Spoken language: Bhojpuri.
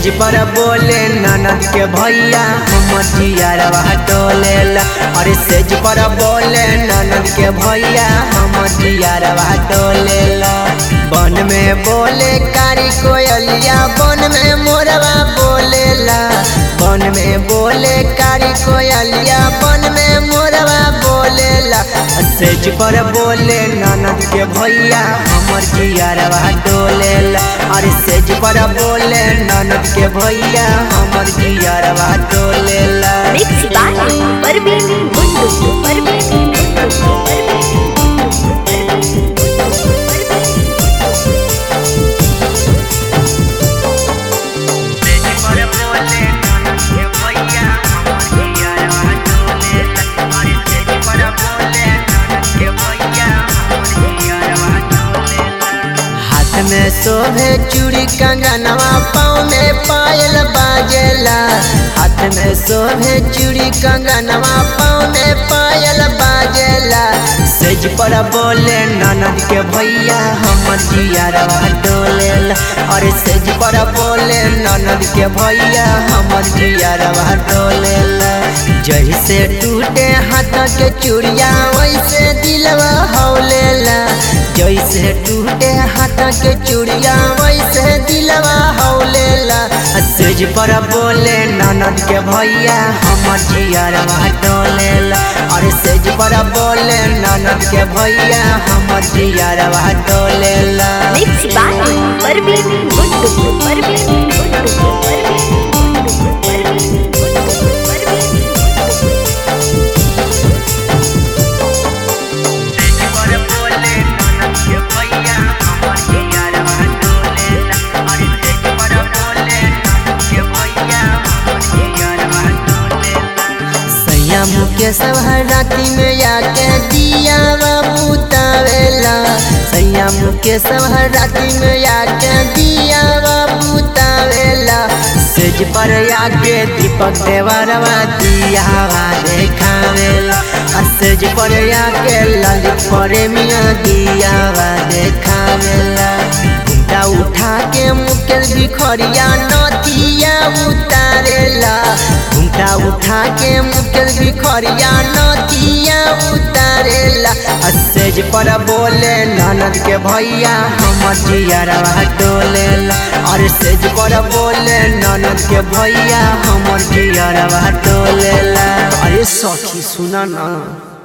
सेज पर बोले ननद के भैया हमर जियारवा टोलेला अरे सेज पर बोले ननद के भैया हमर जियारवा टोलेला बन में बोले कारी कोयलिया बन में मोरवा बोलेला बन में बोले कारी कोयलिया बन में मोरवा बोलेला सेज पर बोले ननद के भैया हमर जियारवा डोलेला अरे सेज पर बोले ननद के भैया हमर जियारवा डोलेला Mix by Parveen Mundu. Parveen Mundu. Parveen हाथ में शोभे चूड़ी कंगनवा पाँव में पायल बाजेला हाथ में शोभे चूड़ी कंगनवा पाँव में पायल बाजेला सेज पर बोले ननद के भैया हमर जियारवा डोलेला अरे सेज पर बोले ननद के भैया हमर जियारवा डोलेला जैसे टूटे हाथ के चूड़िया वैसे दिलवा हौलेला जैसे टूटे हाथ के चूड़िया वैसे दिलवा हौलेला सेज पर बोले ननद के भैया हमर जियरवा डोलेला अरे सेज पर बोले ननद के भैया हमर जियरवा डोलेला Mix by Parveen Mundu. Parveen Mundu. Parveen Mundu. Parveen Mundu. Parveen सैया मुके सब राती में आके दिया बुतावेला सैया मुके सब राती में आके दिया बुतावेला सेज पर आके दीपक देवरवा दिया देखावेला आ सेज पर आके ललित प्रेमिया दिया देखावेला घुमटा उठा के मुकेश भिखरिया नथिया उतारेला घुमटा उठा के मुकेश भिखरिया नथिया उतारेला आ सेज पर बोले ननद के भैया हमर जियरवा डोलेला और सेज पर बोले ननद के भैया हमर जियरवा डोलेला अरे सखी सुना ना